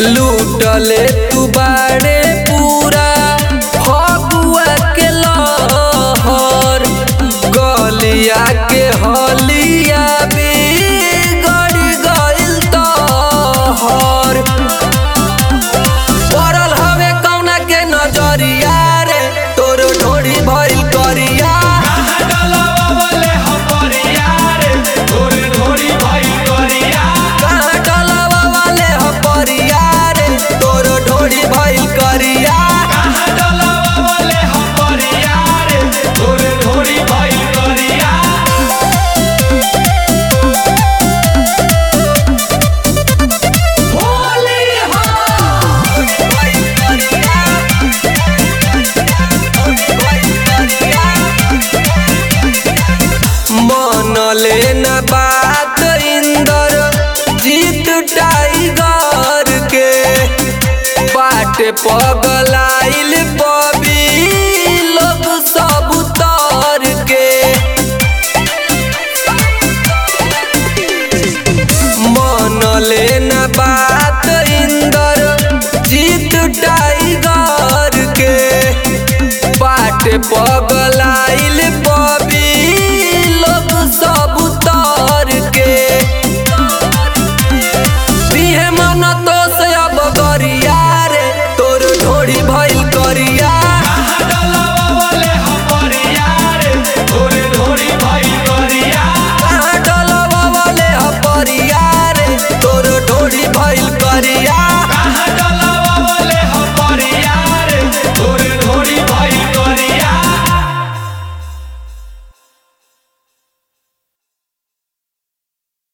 लूटले तू बाड़े पूरा फगुआ के लहर गलिया के हलिया बिगड़ गइल तोहर पड़ल हवे कौना के नजरिया रे तोर ढोरी भइल करिया कहाँ डलवा वाले ह परिया रे तोर ढोरी भइल करिया मन लेना बात इंदर जीत टाइगर के बाट पगलाइल बबी लोग सब तर के मन लेना बात इंदर जीत टाइगर के बाट पर